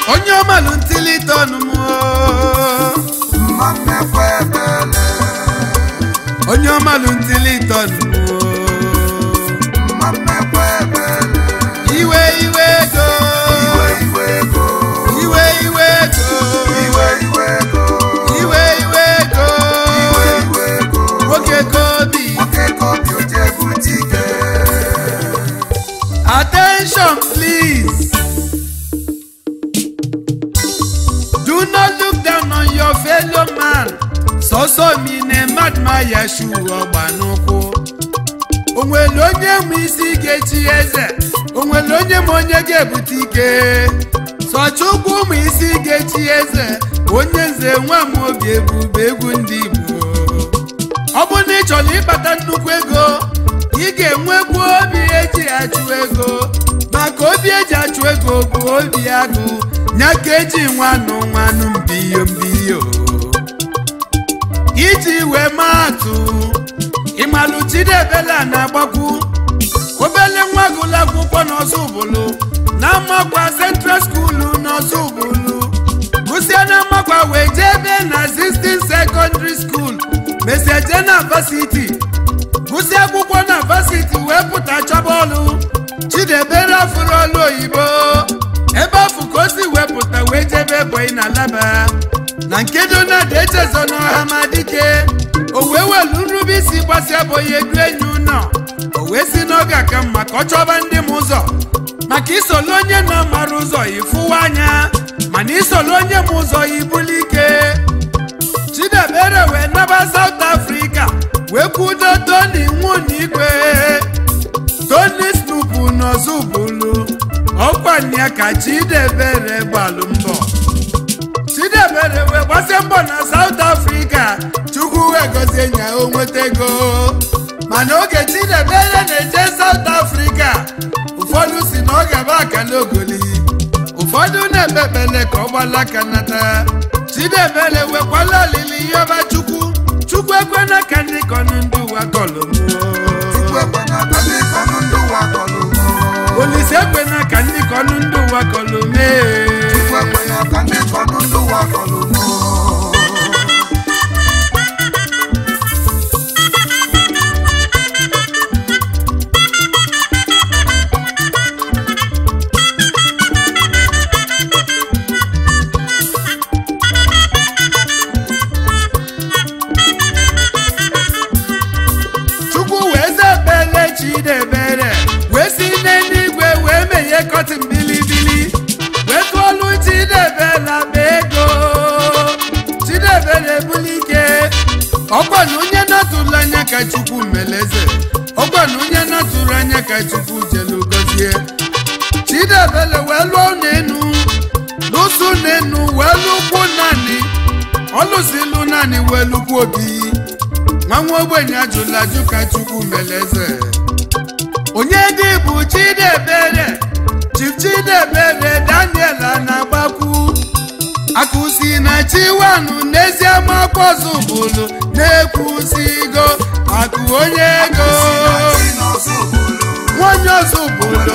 onye ọmalụ ntilitọnụ m mma mmekwa ebele onye ọmalụ ntilitọnụ m mma mmekwa ebele iwe iwe ego iwe iwe ego iwe iwe ego iwe iwe ego iwe iwe ego iwe iwe ego nwoke ka obi nwoke ka obi oje bute ike attention please do not look down on your fellow man sọsọ mi na mmadụ ma ya shu ọgba n'ụkwụ onwere onye nwe isi ga-echi eze onwere onye ma onye ga-ebute ike sọchukwu ụmụ isi ga-echi eze onye nze nwa m obi ebube egwu ndị igbo ọ bụ na ị chọrọ ịkpata nnukwu ego ị ga-enwekwu obi eji achụ ego maka obi eji achụ ego bụ obi agụ nya ka eji nwanụ nwanụ mbiyo mbiyo iji wee maa atụ ịmalụ chidebela na-agbakwu obele nwa gụlụ akwụkwọ n'ọzọ ụbụlụ na amakwa central skuulu n'ọzọ ụbụlụ gụsịa na amakwa wee jee ebe na 16 secondary school mesie jee na vasiti gụsịa akwụkwọ na vasiti wee pụta chọba ọlụ chidebere afụrụ ọlụ oyibo ebe afụ ka o si wepụta wee jebe ebonyi na laba na nke donald echezo n'ọha ma dike o wee welu nrube isi gbasịa abụghị edu enyi ụnọ o wee si n'oge aka mma ka ọ chọba ndị m ụzọ maka isolu onye na-amara ụzọ ifụwa anya mana isolu onye m ụzọ ibuli ike chidebere wee naba South Africa wee kwudo Tony Nwunigwe Tony Snoop n'Ozubulu ọkwanye ka chidebere gbalụ mbọ chidebere wee gbasie mbọ na South Africa chukwu wee gozie nya o nweta ego mana oge chidebere na-eje South Africa ụfọdụ si na ọ gaba akala ogoli ụfọdụ na-ekpe ekpele ka ọ gbala aka nata chidebere wekwala olili yọba chukwu chukwu ekwena ka ndị kọnụ ndị ụwa kọlụ chukwu ekwena ka ndị kọnụ ndị ụwa kọlụ mụ olise ekwena ka ndị kọnụ ndị ụwa kọlụ mee chukwu ekwena ka ndị kọnụ ndị ụwa kọlụ mụ chukwu wee zebele chidebere wee si n'eluigwe wee meghe kọtịn bilibili wee tụọlụ chidebela ma ego chidebere bulike ọkwa na onye natụrụ anya ka chukwu meleze ọkwa na onye natụrụ anya ka chukwu jelu gozie chidebere wee lụọ n'enu lụsụ n'enu wee lụkwu naanị ọlụsilụ naanị wee lụkwu obi nwa nwa ogbenye ajụla ajụ ka chukwu meleze onye dị bụ chidebere chief chidebere daniel na-agbakwu akụsi na chiwanụ n'ezie makpọzụ bụlụ na-ekwusigo akụ onye ego nwanyị ọzọ bụlụ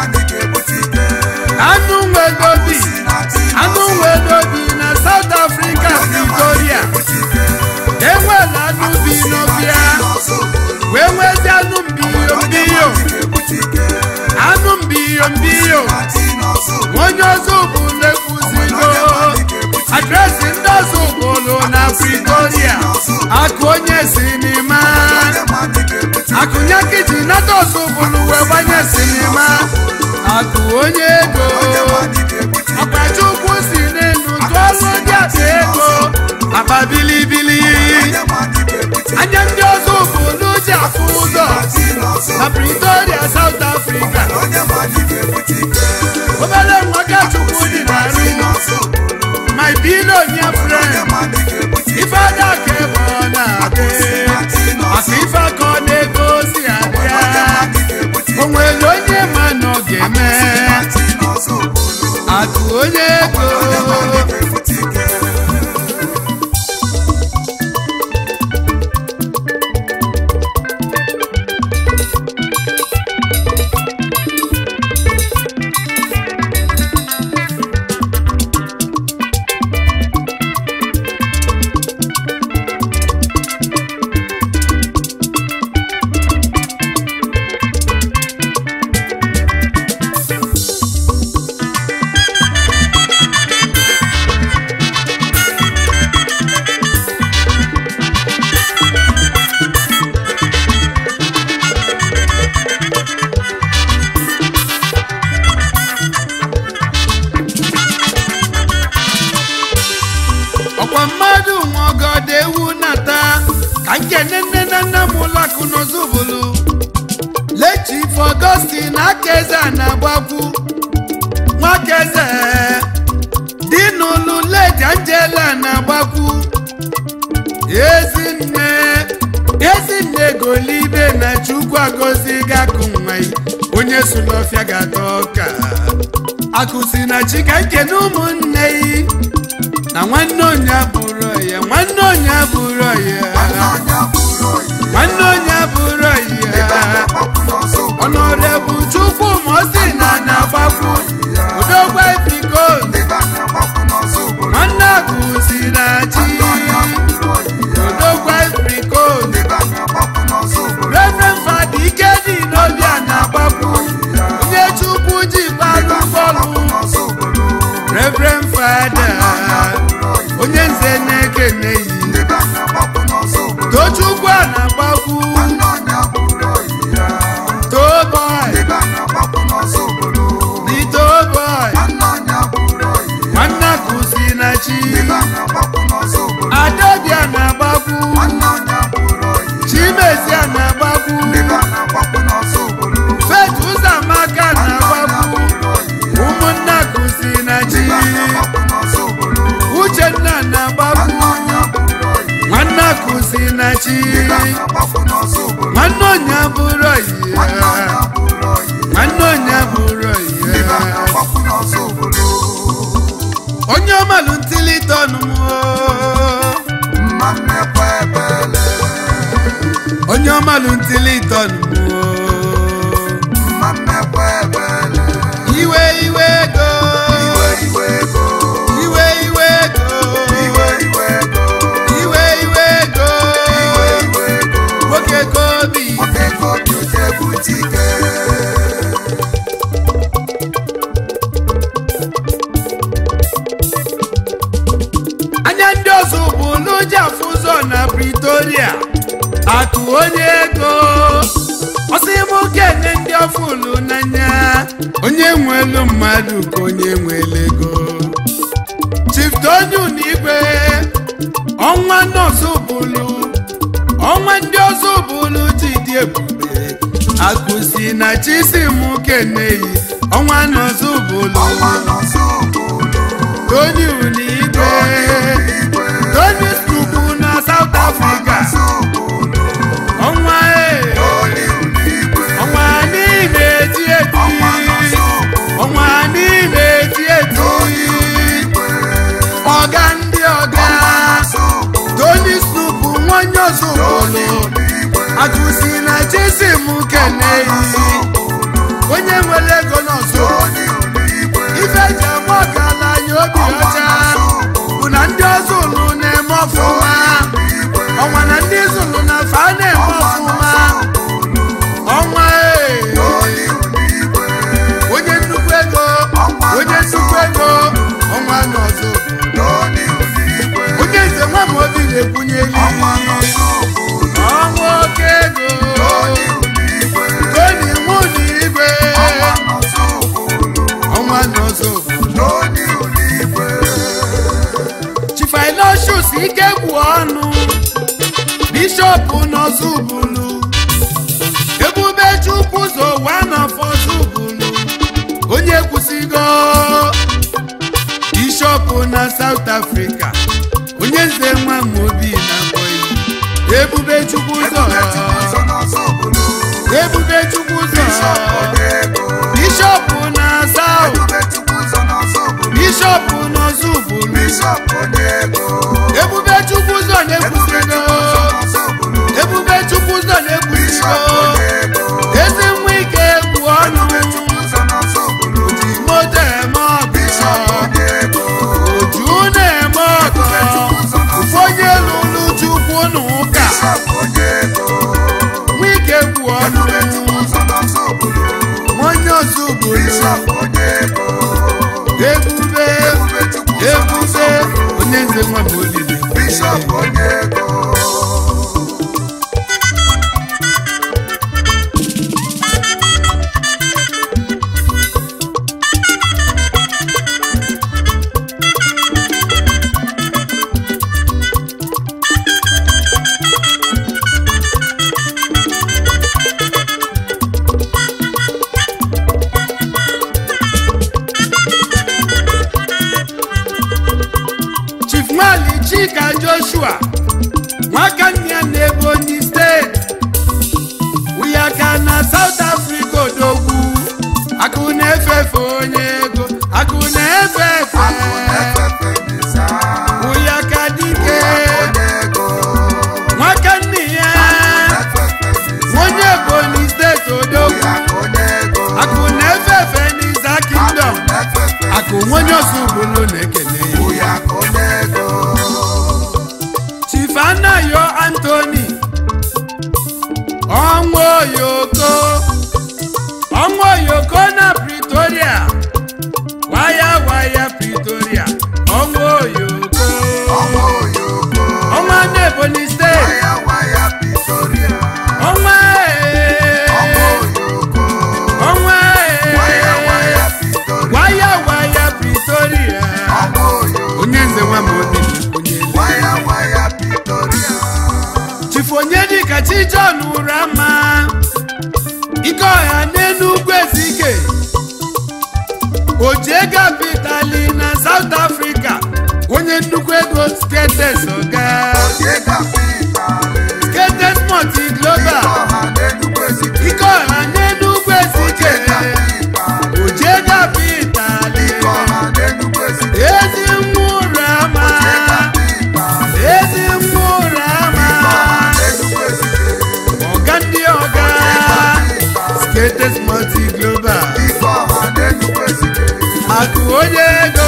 anụ nwedobi anụ nwedobi na south africa victoria enwela anụ bi n'ọbịa wee nwezi anụ mbiyo mbiyo anụ mbiyo mbiyo onye ọzọ ụbụlụ ekwuzigo adresị ndị ọzọ ụbụlụ na pretoria akụ onye sinima akụnye kiji nata ọzọ ụbụlụ wee gbanye sinima akụ onye ego ọkpachukwu si n'elu tụọlụ ndị akpa ego akpa bilibili anya ndị ọzọ ụbụlụ ji afụ ụzọ na pretoria south africa obere nwa ka chukwu dị narị my billionaire friend ife ada ka ebe ọ na-adị maka ife aka ọ na-ego si abịa o nwere onye ma na ọ ga-eme akụ onye ego onye sulọfịa ga-ata ọka akụzi na chika nkene ụmụnne yi na nwanne onye abụrụ ya nwanne onye abụrụ ya nwanne onye abụrụ ya ọnọrebụ chukwu mosi na na-agbakwu udogwa biko nwanne akụzi na chi udogwa biko reverend fada ike dị n'obi a na-agbakwu onye chukwu ji balụ bọọlụ reverend fada onye nze na-ekene yi tochukwu a na-agbakwu toboy the toboy nwanne akụzi na chi adabịa na-agbakwu chimezia na-agbakwu fet ụzọamaka na-agbakwu ụmụnne akụzi na chi uchenna na-agbakwu nwanne akụzi na chi nwanne onye bụrụ ya nwanne onye bụrụ ya onye ọmalụ ntilitọnụ onye ọmalụ ntilitọnụ iwe iwe ego iwe iwe ego iwe iwe ego nwoke ka obi anya ndị ọzọ bụ n'ụjọ afụ ụzọ na pretoria akụ onye ego ọsị m kene ndị ọfụlụ n'anya onye nwelu mmadụ ka onye nwere ego chief tonu n'igwe ọnwa nọọsụ bụlụ ọnwa ndị ọzọ bụlụ ji dị ebube akụsi na chisim keneyi ọnwa nọọsụ bụlụ toni unigwe toni stupu na south africa ọnwa e ọnwa n'ime eti eti ọnwa n'ime eti eti ọga ndị ọga toni stupu nwanyị ozugbo akụsi na chisim keneyi onye nwere ego n'ọzọ ife ji ama ọkala anya obi ọcha bụ na ndị ọzọ ụlụ na-eme ọfụma ọnwa na ndị zụlụ na fa na-eme ọfụma ọnwa ee onye nnukwu ego onye nnukwu ego ọnwa n'ọzọ onye nze nwa m obi na-ekwunyeli ọnwa oke ego toni mụ na igwe ọnwa n'ọzọ chifailosius ike gwụ ọnụ bishọp n'ọzọbulu ebube chukwu zo wanọfọzọbulu onye kwụsịgo bishọp na south africa onye nze nwa mobi na boyi ebube chukwu zọ ebube chukwu zọ bishọp na south bishọp n'ọzọbulu ebube chukwu zọ na-ekwusigo ebube chukwu zọ na-ekwusigo ezi nwa ike egwu ọnụ ji moto eme ọgụ oju na-eme ọgụ ụfọdụ lụrụ chukwu na ụka nwa ike egwu ọnụ onye ọzọ obodo ebube ebube onye nze nwa m olili Bishop Onyego chief nwali chika joshua nwaka nne ya na ebonyi steeti uyaka na south africa odogwu efe onye ego akụ na-efe efe akụ na-efefe n'ịza ụya ka dike onye ego nwaka nne ya na-efefe n'ịza onye ebonyi steeti odogwu ya onye ego akụ na-efe efe n'iza kingdom na-efefe akụ nwonye ọzọ ugbolo na-ekele ya ya onye ego chief anayo anthony ọnwa oyoko ọnwa oyoko na pretoria waya waya pretoria ọnwa oyoko ọnwa oyoko ọnwa na ebonyi steeti waya waya Pretoria ọnwa ee, ọnwa oyoko ọnwa waya waya ee, Pretoria waya waya pretoria ọnwa oyoko onye nze nwa ma obi onye eze. waya waya Pretoria chifu onyedika chijon ụrama ike ọha n'enugwu ezike oje kapitali na south africa onye nnukwu ego sketes oga oje kapitali sketes multi global ọha n'Enugu Ezike ike ọha n'enugwu ezike oje kapitali oje kapitali ọha n'Enugu Ezike ezi nwa ụrama oje kapitali ezi nwa ụrama ọha n'Enugu Ezike ọga ndị ọga skates multi global ike ọha n'Enugu Ezike akụ onye ego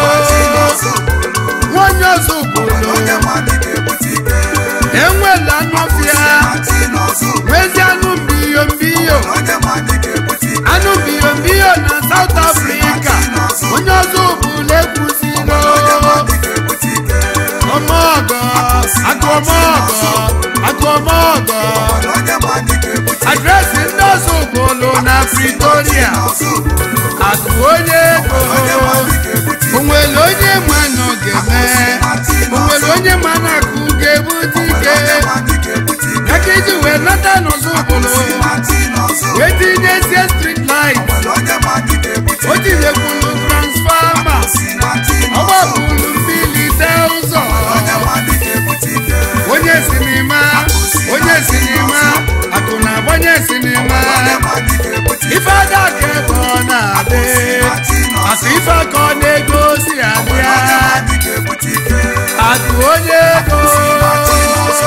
nwanyị ọzọ obodo onye mmadụ ga-ebute ike enwela anụfịa ati n'ọzọ nwezi anụ mbiyo mbiyo onye mmadụ ga-ebute ike anụ mbiyo mbiyo na south africa onye ọzọ obodo ekwusigo onye mmadụ ga-ebute ike ọmọgọ akụ ọmọgọ akụ ọmọgọ onye mmadụ ga-ebute adresị ndị ọzọ obodo na pretoria ọzọ akụ onye ego onye mmadụ ga-ebute ike onwere onye ma nọ ga-eme onwere onye ma na akụ ga-ebute ike onye mmadụ ga-ebute ike aka iji wee nata n'ụzọ ụbụrụ ati n'ọzọ wee tinyezie street light onye mmadụ ga-ebute o tinyekwuru transfama ati ọ n'ọzọ gbapụrụ mbilite ụzọ onye mmadụ ga-ebute ike onye sinima onye sinima akụ na-agbanye sinima onye mmadụ ga-ebute ike ife ada ka ebe ọ na-adị ati n'ọzọ akụ ife aka ọ na-ego si abịa onye mmadụ ga-ebute ike akụ onye ego ati n'ọzọ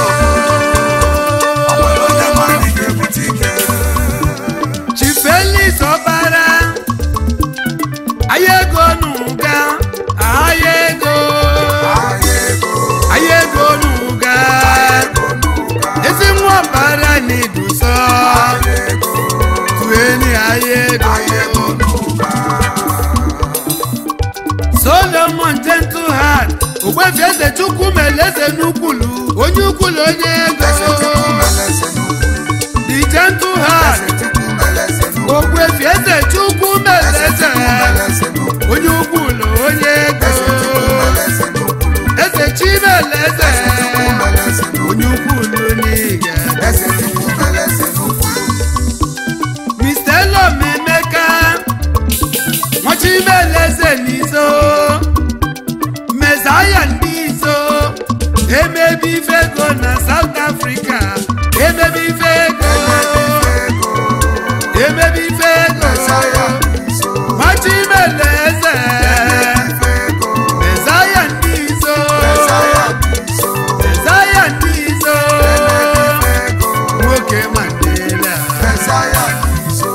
onye mmadụ ga-ebute ike chifelis ọbara ahịa ego n'ụga ahịa ego ahịa ego ahịa ego n'ụga ego n'ụka ezi nwa ọbara na-eduso ahịa ego tueni ahịa ahịa ego ego n'ụka solomon gentle heart ogbefi eze chukwu meleze n'ukwulu onye ukwulu onye ego eze chukwu meleze n'ukwu the gentle heart eze chukwu meleze n'ukwu ogbefi eze chukwu meleze eze chukwu meleze n'ukwu onye ukwulu onye ego eze chukwu meleze n'ukwu eze chimeleze chukwu meleze n'ukwu onye ukwulu n'iga eze chukwu meleze n'ukwu mr elom emeka nwachimeleze n'izo mezaya ndị izo emebi ife ego na south africa emebi ife ego ego emebi ife ego mesaya n'iso nwachimeleze ife ego mezaya ndị izo mesaya n'iso mezaya ndị izo ife ego nwoke mandela mesaya n'iso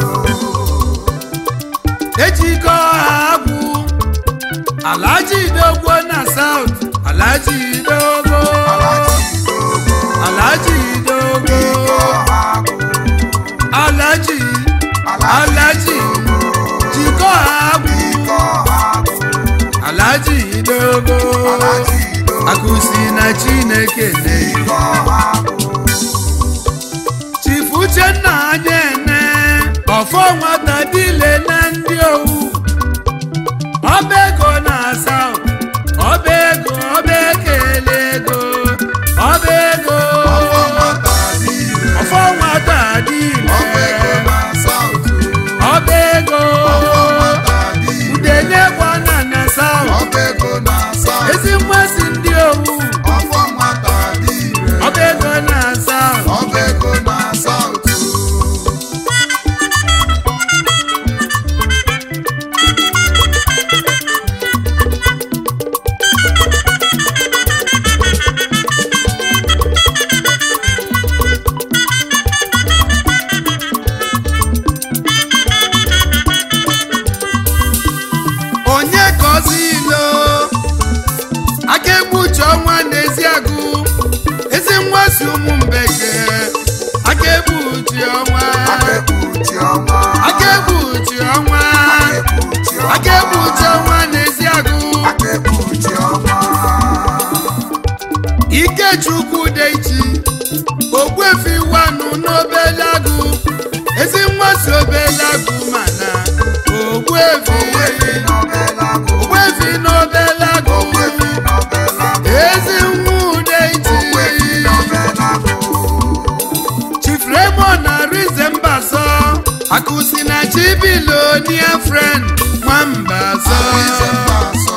ejikọ ha agwụ alaji dogbo na south alaji dogbo alaji dogo alaji dogbo iko ha bụ alaji alaji jikọ ha agwụ iko ha bụ alaji dogbo alaji dogo akụsi na chineke na iko ha bụ chifu uchenna anya ene ọfọ nwata dile na ndị owu ọba ego na south ọba ego ọba ekele ego ọba ego ọfọ nwata niile ọfọ nwata dile ọfọ ego na sautu ọba ego ọfọ nwata niile udenye gwana na south ọfọ ego na sautu ezi mmasị ndị owu ọfọ nwata niile ọba ego na south ọfọ ego na sautu ogbefi Ogbuefi n'Obelago. ogbefi n'obelago Ogbuefi n'Obelago. ezi nwa ude Ogbuefi iti n'Obelago. chief raymond arize mbaso akụsi na chibilonia friend nwambaso Arize Mbaso.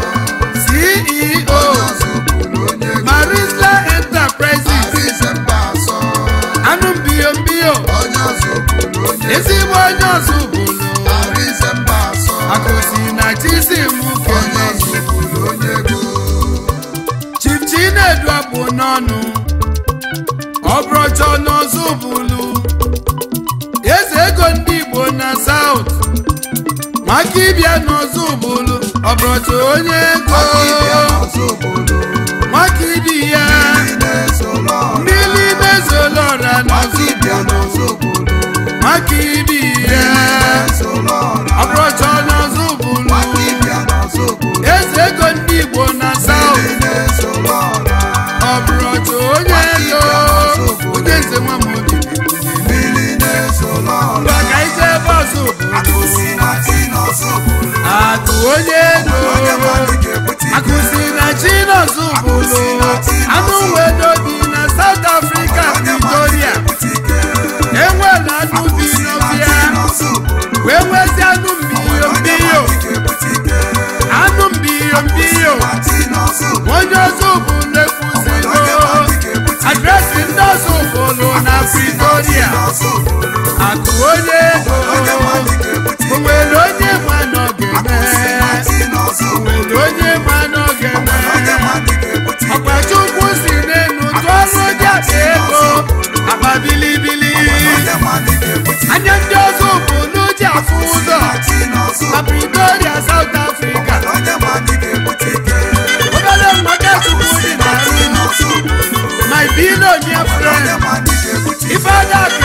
ceo Onye Ozubulu onye ego. marisla enterprises Arize Mbaso. anụ mbiyombio Onye Ozubulu onye ego. ezigbo onye ọzọ bụlụ Arize Mbaso. akụsi na chisim Onye kene Ozubulu onye ego. chief chinedu abụ n'ọnụ ọbụrọchọ n'ọzọ bụlụ eze ego ndị igbo na saut maka ịbịa n'ọzọ bụlụ ọbụrọchọ onye ego Akịbịa n'Ozubulu. maka ịdị ya Ndị na-esolo ọra. mmiri mezolọra n'ọzọ Akịbịa n'Ozubulu. maka ịdị ya Na-esolo ọra. ọbụrọchọ n'ọzọ bụlụ Akịbịa n'Ozubulu. eze ego ndị igbo na saut Ndị na-esolo ọra. ọbụrọchọ onye ego onye nze nwa m obi Mmiri na-esolo ọra. maka ije bọsụ Akụsi na chi n'Ozubulu. akụ onye ego Onye mmadụ ga-ebute ike. akụsi na chinọzụ bụlụ anụ wedo dị na South Africa Onye mmadụ Victoria ga-ebute ike. enwere anụ bi Akụsi na chi n'ọbịa n'Ozubulu. wee nwezi anụ mbiyo Onye mbiyo mmadụ ga-ebute ike. anụ mbiyo mbiyo Na chi n'Ozubulu. onye ọzọ bụ na-ekwuzigo Onye mmadụ ga-ebute ike. adresị ndị ọzọ bụlụ na Pretoria N'Ozubulu. akụ onye ego Onye mmadụ ga-ebute o ike. nwere onye ma nọ Akụsi na ga-eme chi n'Ozubulu. nwere onye ma nọ Onye ga-eme mmadụ ga-ebute ike. ọkpachukwu si n'enu tụọ ọrụ dị akpa ego akpa bilibili Onye mmadụ ga-ebute ike. anya ndị ọzọ bụ n'uji afụ ụzọ Na chi n'Ozubulu. na Pretoria South Africa Onye mmadụ ga-ebute ike. obere mgbaka chukwu dị na Na chi ru n'Ozubulu. my billionaire Onye friend mmadụ ga-ebute ike. ifeada